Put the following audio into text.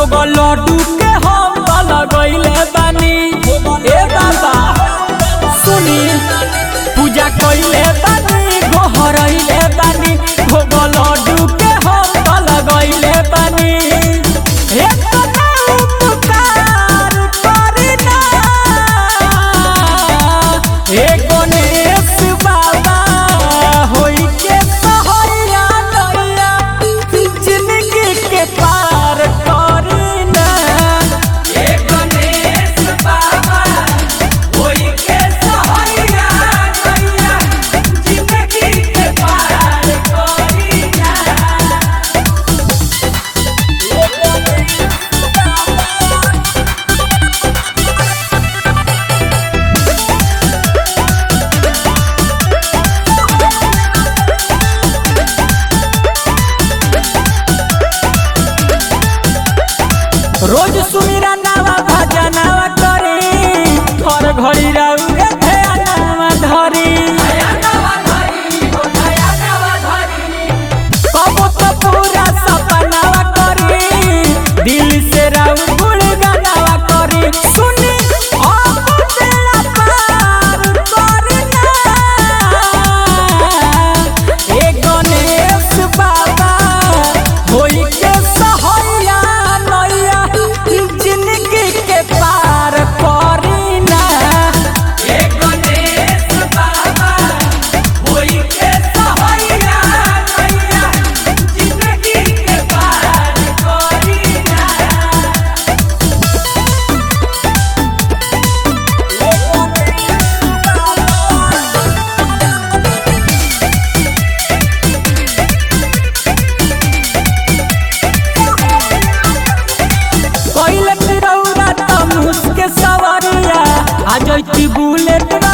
भोग लड्डू के हम त लगैले बानी ए बाबा सुनी पूजा कइले बानी गोहरैले बानी भोग लड्डू के हम त लगैले बानी हे तना उपकार करी ना हे गणेश बाबा होई के सहैया नैया जिंदगी के पार करी ना हे गणेश बाबा होई के सहैया नैया जिंदगी के पार करी ना हे गणेश बाबा रोज सुमिरा नावा भजनावा करी हर घड़ी राउरे ध्यानावा धरी कबो तो पूरा सपनावा करी दिल से राउ गुण गानावा करी सुनी अब बेड़ा पार करी ना ए गणेश बाबा होई के सहैया नैया जिंदगी के पार करी ना ए गणेश बाबा होई के सहैया नैया जिंदगी के पार करी ना कइले तिरौरा त मुसके सवरिया आ जैती बुलेट